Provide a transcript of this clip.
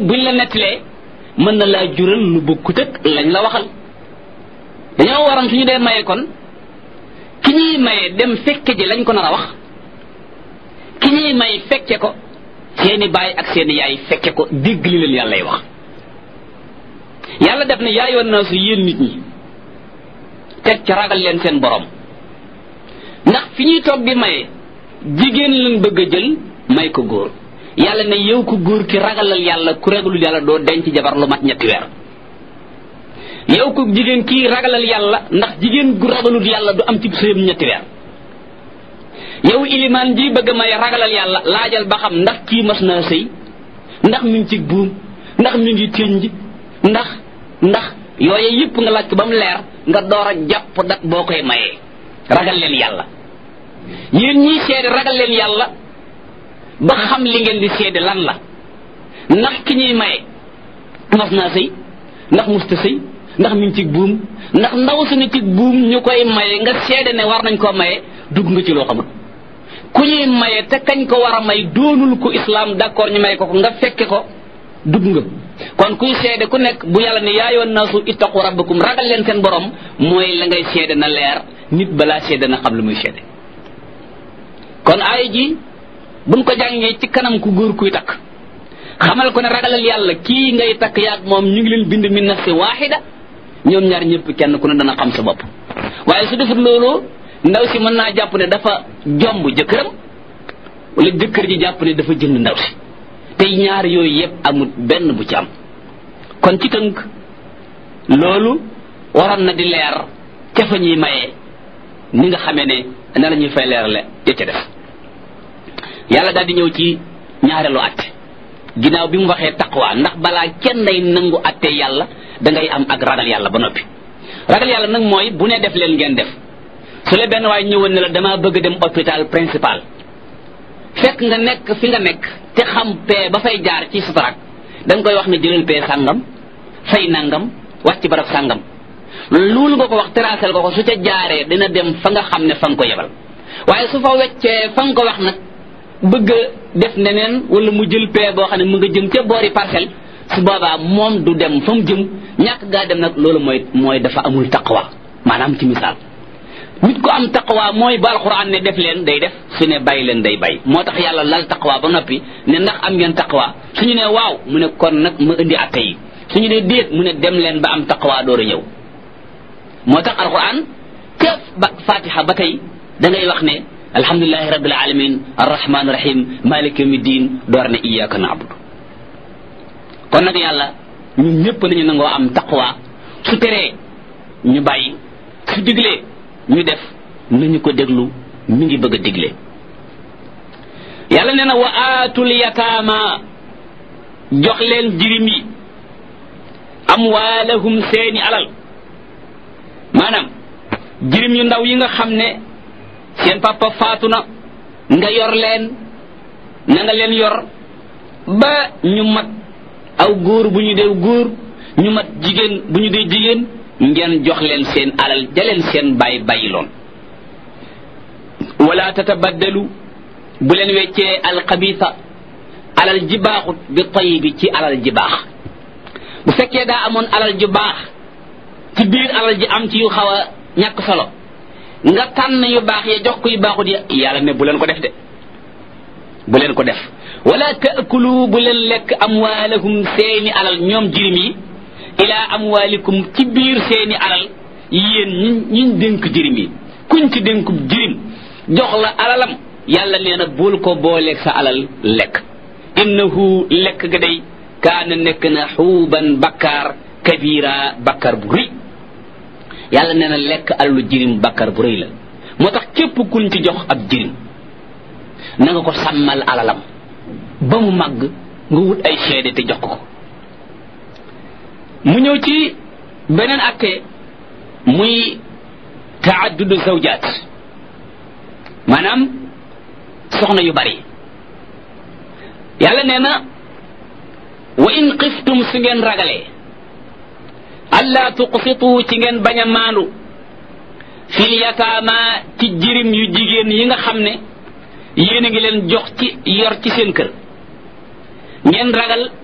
buñ la nettalee mën na laa jural lu bokkut ak lañ la waxal dañoo waroon suñu dee maye kon ki ñuy maye dem fekke ji lañ ko nar a wax ki ñuy may fekke ko seeni baay ak seeni yaay fekke ko dégg li leen yàllay wax yàlla def ne yaa yoon naa su yéen nit ñi teg ca ragal leen seen borom ndax fi ñuy toog di maye jigéen lañ bëgg a jël may ko góor yàlla ne yow ko góor ki ragalal yàlla ku ragalul yàlla doo denc jabar lu mat ñetti weer yow ko jigéen kii ragalal yàlla ndax jigéen gu ragalul yàlla du am ci sëyam ñetti weer yow ilimaan ji bëgg may ragalal yàlla laajal ba xam ndax kii mas naa sëy ndax mi ngi ci buum ndax mi ngi tënj ndax ndax yooye yëpp nga laaj ko ba mu leer nga door a jàpp dat boo koy mayee ragal leen yàlla yéen ñiy seede ragal leen yàlla ba xam li ngeen di seede lan la ndax ki ñuy maye mas naa sëy ndax musta sëy ndax mi ngi ci buum ndax ndaw su ne ci buum ñu koy maye nga seede ne war nañ koo maye dugg nga ci loo xamul ku ñuy maye te kañ ko war a may doonul ko islam d'accord ñu may ko ko nga fekke ko dugg nga kon kuy seede ku nekk bu yàlla ne yaayoon naasu ittaqu rabbakum ragal leen seen borom mooy la ngay seede na leer nit balaa seede na xam lu muy seede kon aaya ji buñ ko jàngee ci kanam ku góor kuy takk xamal ko ne ragalal yàlla kii ngay takk yaag moom ñu ngi leen bind min nafsi waaxida ñoom ñaar ñëpp kenn ku ne dana xam sa bopp waaye su defut loolu ndaw si mën naa jàpp ne dafa jomb jëkkëram wala jëkkër ji jàpp ne dafa jënd ndaw si te ñaar yooyu yëpp amul benn bu ci am kon ci tënk loolu waroon na di leer ca fa ñuy mayee ni nga xamee ne na la ñuy fay leerale ya ca def yàlla daal di ñëw ci ñaareelu atte ginnaaw bi mu waxee taqwa ndax balaa kenn day nangu atte yàlla da ngay am ak ragal yàlla ba noppi ragal yàlla nag mooy bu ne def leen ngeen def su la benn waaye ñëwoon ne la damaa bëgg dem hôpital principal fekk nga nekk fi nga nekk te xam pee ba fay jaar ci sutarak da nga koy wax ne jëlal pee sàngam fay nangam wax ci barab sàngam loolu nga ko wax terasel ko ko su ca jaaree dina dem fa nga xam ne fa nga ko yebal waaye su fa weccee fa nga ko wax nag bëgg a def neneen wala mu jël pee boo xam ne mu nga jëm ca boori parcelle su boobaa moom du dem fa mu jëm ñàkk gaa dem nag loolu mooy mooy dafa amul taqwa maanaam ci misaal nit ko am taqwa mooy ba alquran ne def leen day def su ne bàyyi leen day bàyyi moo tax yàlla lal taqwa ba noppi ne ndax am ngeen taqwa suñu ne waaw mu ne kon nag ma indi atte yi suñu ne déet mu ne dem leen ba am taqwa door a ñëw moo tax alquran ca ba fatiha ba tey da ngay wax ne alhamdulilahi rabbil alamin arrahman rahim malik yawmi din door ne iyyaka na'budu kon nag yàlla ñun ñëpp nañu nangoo am taqwa su teree ñu bàyyi su diglee ñu def nañu ko déglu mi ngi bëgg a digle yàlla nee na wa aatul yataama jox leen jirim yi amwaalahum seeni alal maanaam jirim yu ndaw yi nga xam ne seen papa faatu na nga yor leen na nga leen yor ba ñu mat aw góor bu ñu dee góor ñu mat jigéen bu ñu dee jigéen ngeen jox leen seen alal jaleen seen bàyyi bàyyi loon wala tatabaddalu bu leen weccee alxabisa alal ji baaxut bi tayibi ci alal ji baax bu fekkee daa amoon alal ju baax ci biir alal ji am ci yu xaw a ñàkk solo nga tànn yu baax ya jox ko yu baaxut ya yàlla ne bu leen ko def de bu leen ko def wala taakulu bu leen lekk amwaalahum seeni alal ñoom jirim yi ila amwaalikum ci biir seeni alal yéen ñi ñiñ dénk jirim yi kuñ ci dénkub jirim jox la alalam yàlla nee na bul ko booleeg sa alal lekk innahu lekk ga day kaana nekk na xuuban bakkaar kabira bakkaar bu rëy yàlla nee na lekk alalu jirim bakkaar bu rëy la moo tax képp kuñ ci jox ab jirim na nga ko sàmmal alalam ba mu màgg nga wut ay seede te jox ko ko mu ñëw ci beneen atte muy taaddudu zawjaat maanaam soxna yu bari yàlla nee na wa in xiftum su ngeen ragalee allaa tuqsitu ci ngeen bañ a maandu fil yataama ci jirim yu jigéen yi nga xam ne yéen a ngi leen jox ci yor ci seen kër ngeen ragal